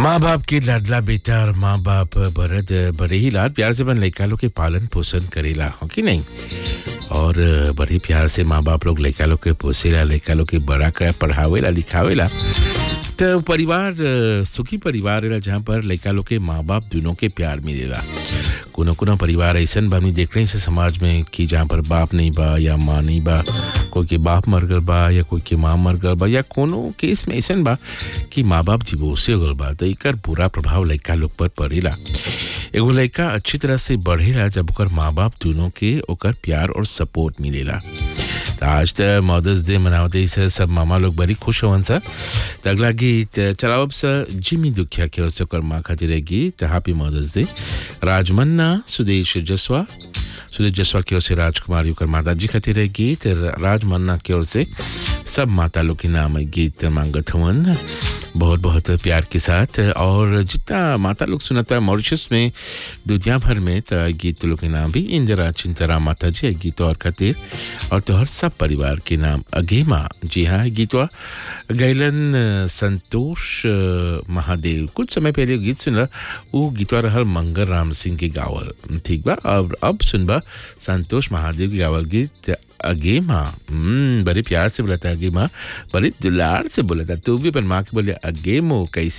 माँ बाप के लाडला बेटा और माँ बाप भरत बड़े ही लाड प्यार से अपन लड़का लोग के पालन पोषण करेला हो कि नहीं और बड़े प्यार से माँ बाप लोग लड़का लोग के पोसेला लड़का लोग के बड़ा कर पढ़ावेला लिखावेला तो परिवार सुखी परिवार रहेला जहाँ पर लड़का लोग के माँ बाप दोनों के प्यार मिलेला कोनो कोनो परिवार ऐसा बा हमनी देख रहे हैं समाज में कि जहाँ पर बाप नहीं बा या माँ नहीं बा कोई के बाप मर गल बा या कोई के माँ मर गल बा या कोनो केस में ऐसा बा कि माँ बाप डिवोर्से हो गल बा तो एकर बुरा प्रभाव लड़का लोग पर पड़ेला एगो लड़का अच्छी तरह से बढ़ेला जब ओकर माँ बाप दोनों के ओकर प्यार और सपोर्ट मिलेला तो आज तो मदर्स डे मनावते से सब मामा लोग बड़ी खुश होवन सा तो अगला गीत चलाओ अब सर जिमी दुखिया के ओर से ओकर माँ खातिर गीत हैप्पी मदर्स डे राजमन्ना सुदेश जसवा सुदेश जसवा की ओर से राजकुमारी ओकर माता जी खातिर गीत राजमन्ना की ओर से सब माता लोग के नाम गीत मांगत हवन बहुत बहुत प्यार के साथ और जितना माता लोग सुनता है मॉरिशस में दुनिया भर में तो गीत लोग के नाम भी इंदिरा चिंतरा माता जी गीत और खातिर और तोहर सब परिवार के नाम अगेमा जी हाँ गीतवा गैलन संतोष महादेव कुछ समय पहले गीत सुनला वो गीतवा रहल मंगल राम सिंह के गावल ठीक बा और अब सुनबा संतोष महादेव के गावल गीत अगे माँ बड़े प्यार से बोला था अगे माँ बड़े दुलार से बोला था तू भी अपन माँ के बोले अगे मो कैसे